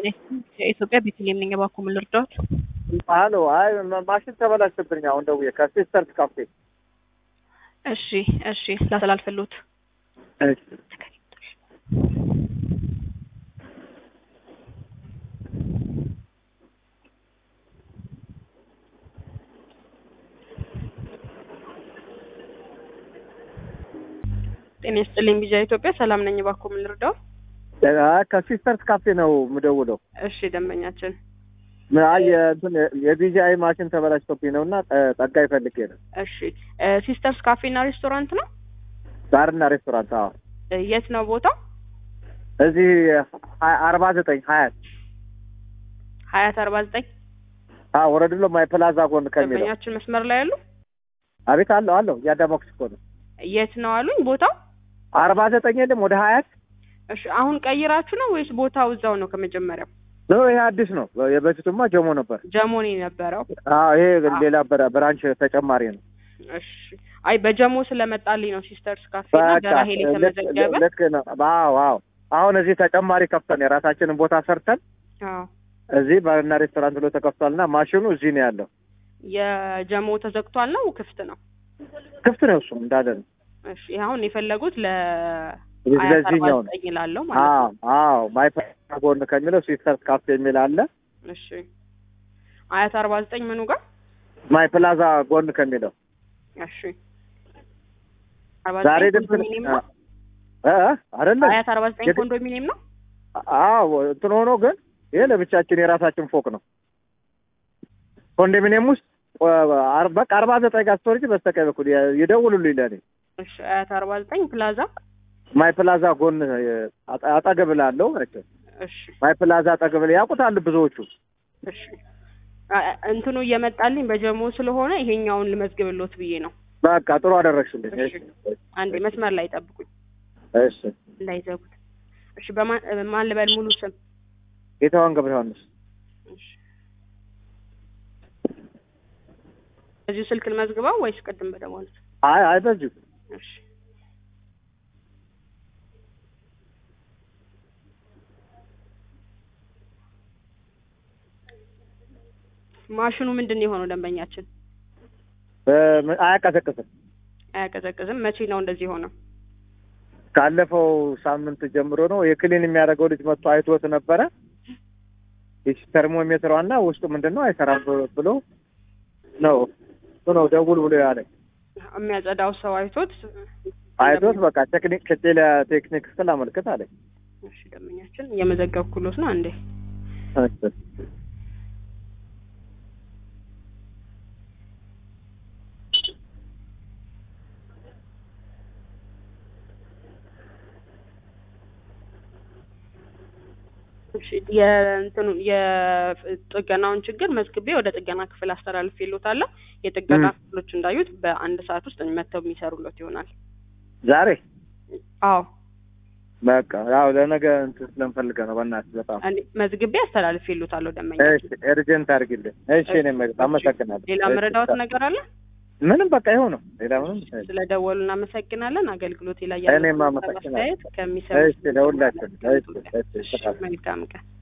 የኢትዮጵያ ቤተልሔም ነኝ። እባክዎ ምን ልርዳዎት? አሎ፣ አይ ማሽን ተበላሽብኝ። አሁን ደውዬ ከሲስተርስ ካፌ። እሺ፣ እሺ ላስተላልፍልዎት። እሺ ጤና ይስጥልኝ። ቢጃ ኢትዮጵያ ሰላም ነኝ። እባክዎ ምን ልርዳዎት? አይ ከሲስተርስ ካፌ ነው የምደውለው። እሺ ደንበኛችን አይ እንትን የቢጂአይ ማሽን ተበላሽቶብኝ ነው እና ጠጋ ይፈልጌ ነው። እሺ ሲስተርስ ካፌና ሬስቶራንት ነው? ባርና ሬስቶራንት። አዎ እ የት ነው ቦታው? እዚህ አርባ ዘጠኝ ሀያት ሀያት አርባ ዘጠኝ አዎ ወረድሎ ማይ ፕላዛ ጎን ከሚለው ደንበኛችን መስመር ላይ ያሉ አቤት አለው አለው እያዳመኩሽ እኮ ነው። የት ነው አሉኝ ቦታው? አርባ ዘጠኝ የለም ወደ ሀያት እሺ አሁን ቀይራችሁ ነው ወይስ ቦታው እዛው ነው ከመጀመሪያው? ነው ይሄ አዲስ ነው። የበፊቱማ ጀሞ ነበር። ጀሞኒ የነበረው። አዎ ይሄ ሌላ በራ- ብራንች ተጨማሪ ነው። እሺ አይ በጀሞ ስለመጣልኝ ነው ሲስተርስ ካፌ እና በቃ በራሄል ልክ- የተመዘገበ ልክ ነው። አዎ አዎ አሁን እዚህ ተጨማሪ ከፍተን የራሳችንን ቦታ ሰርተን አዎ እዚህ ባርና ሬስቶራንት ብሎ ተከፍቷልና ማሽኑ እዚህ ነው ያለው። የጀሞ ተዘግቷል ነው ክፍት ነው? ክፍት ነው እሱ እንዳለ ነው። እሺ አሁን የፈለጉት ለ እዚህ ሀያት አርባ ለዚህኛው ነው። ዘጠኝ ላለው ማለት አዎ ነው። አዎ ማይፓ ጎን ከሚለው ሲስተርስ ካፌ የሚል አለ። እሺ ሀያት አርባ ዘጠኝ ምኑ ጋር? ማይ ፕላዛ ጎን ከሚለው እሺ አርባ ዛሬ ዘጠኝ ግን ኮንዶሚኒየም ነው? እ እ አይደለም ሀያት አርባ ዘጠኝ የት- ኮንዶሚኒየም ነው? አዎ እንትን ሆኖ ግን ይሄ ለብቻችን የራሳችን ፎቅ ነው። ኮንዶሚኒየም ውስጥ አር- በቃ አርባ ዘጠኝ ጋር ስቶሬጅ በስተቀኝ በኩል የ- ይደውሉልኝ ለእኔ እሺ ሀያት አርባ ዘጠኝ ፕላዛ ማይ ፕላዛ ጎን የ- አጠ- አጠገብ ላለው ናቸው። እሺ ማይ ፕላዛ አጠገብ ላይ ያውቁታል ብዙዎቹ። እሺ አ- አ- እንትኑ እየመጣልኝ በጀሞ ስለሆነ ይሄኛውን ልመዝግብሎት ብዬ ነው። በቃ ጥሩ አደረግሽልኝ። እሺ። አንዴ መስመር ላይ ጠብቁኝ እሺ እንዳይዘጉት። እሺ በማን ማን ልበል ሙሉ ስም? ጌታዋን ገብረ ዮሐንስ እሺ እዚሁ ስልክ ልመዝግበው ወይስ ቅድም በደወሉት? አይ አይ በዚሁ እሺ ማሽኑ ምንድን ነው የሆነው? ደንበኛችን በ- አያቀዘቅዝም። አያቀዘቅዝም። መቼ ነው እንደዚህ ሆነው? ካለፈው ሳምንት ጀምሮ ነው የክሊን የሚያደርገው ልጅ መጥቶ አይቶት ነበረ። ይቺ ተርሞሜትሯና ውስጡ ምንድን ነው አይሰራም ብሎ ነው እሱ ነው ደውል ብሎ ያለኝ። የሚያጸዳው ሰው አይቶት አይቶት በቃ ቴክኒክ ከቴሌ ቴክኒክ ስል አመልክት አለኝ። እሺ ደንበኛችን እየመዘገብኩሎት ነው። አንዴ እሺ የእንትኑ የጥገናውን ችግር መዝግቤ ወደ ጥገና ክፍል አስተላልፌልዎታለሁ። የጥገና ም። ክፍሎች እንዳዩት በአንድ ሰዓት ውስጥ መጥተው የሚሰሩለት ይሆናል። ዛሬ አዎ በቃ ያው ለነገ እንትን ስለምፈልገ ነው። በእናትህ በጣም እኔ መዝግቤ አስተላልፌልዎታለሁ። ደንበኛ እሺ፣ ኤርጀንት አድርግልኝ። እሺ፣ እኔ መ- አመሰግናለሁ። ሌላ እሺ፣ መረዳዎት ነገር አለ? ምንም በቃ ይኸው ነው። ሌላ ምንም ስለደወሉ እናመሰግናለን። አገልግሎት ላይ እኔም ያለው አመሰግናለሁ። አስተያየት ከሚሰሙ እሺ፣ ለሁላችን እሺ፣ እሺ፣ እሺ፣ በጣም መልካም ቀን